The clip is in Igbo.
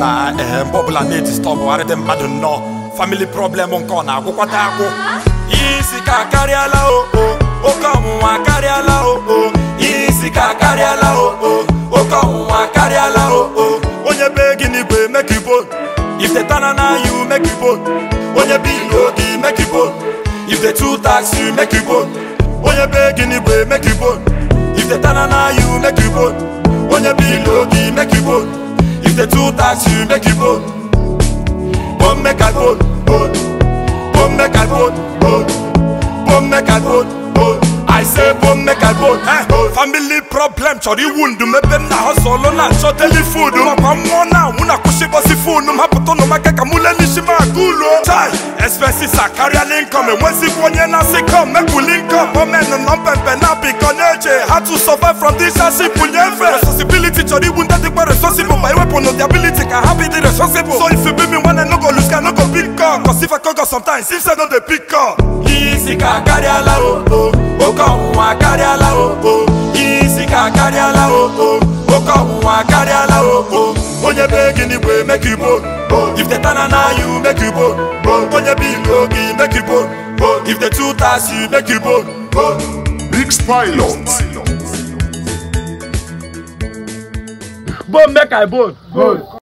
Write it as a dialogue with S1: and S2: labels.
S1: ọbụla ee mgbe ọbụla na-edistọbụ arịdị mmadụ nnọọ famili problem nke ọ na-agwụkwata agwụ ihe isi ka akarịala o o oke ọnwụnwa akarịala o o ihe isi ka akarịala o o oke ọnwụnwa akarịala o o onye be gị n'igwe make you bone if they turn na you make you bone onye be ilo gị make you bone if they too tax you make you bone onye be gị n'igwe make you bone if they turn na you make you bone onye be ilo gị make you bone if they too tax you make you bone bone make I bone bone bone make I bone bone bone make I bone bone I say bone make I bone eh family problem chọrọ iwu ndụ mebe m na hustle na-achọ daily food makwa mmụọ na anwụ na kwụsịbọsi fonu m hapụta ụnụ maka ka mụ lenishi m aga ụlọ chai expenses akarịala income enwezikwa onye na-asị com mekpuli income omen nọ mpempe na biko na-eche how to survive from this simple nyefe responsibility chọrọ igbu ndị dịkwa responsible ma iwepụ no the ability ka ha be the responsible so if you be me nwanne no go lose ka no go pick up cause if I go go sometimes if say no dey pick up ihe isi ka akarịala o o oke ọnwụnwa akarịala o o ihe isi ka akarịala o o oke ọnwụnwa akarịala o o onye be gị n'igwe make you bone o if they turn na you make you bone o onye be ilo gị make you bone o if they too tax you make you bone o
S2: Mix Pilot.
S1: bone make I bone